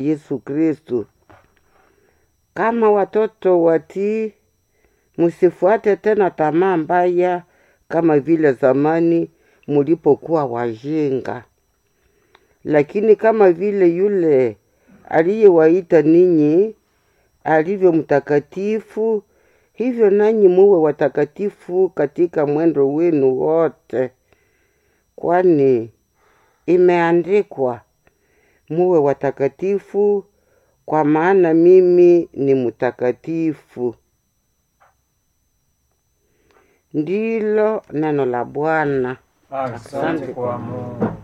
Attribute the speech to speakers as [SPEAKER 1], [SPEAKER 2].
[SPEAKER 1] Yesu Kristu. Kama watoto watii, msifuate tena tamaa mbaya kama vile zamani mulipokuwa wajinga, lakini kama vile yule aliyewaita ninyi alivyo mtakatifu, hivyo nanyi muwe watakatifu katika mwendo wenu wote, kwani imeandikwa, muwe watakatifu, kwa maana mimi ni mtakatifu. Ndilo neno la Bwana.
[SPEAKER 2] Asante kwa Mungu.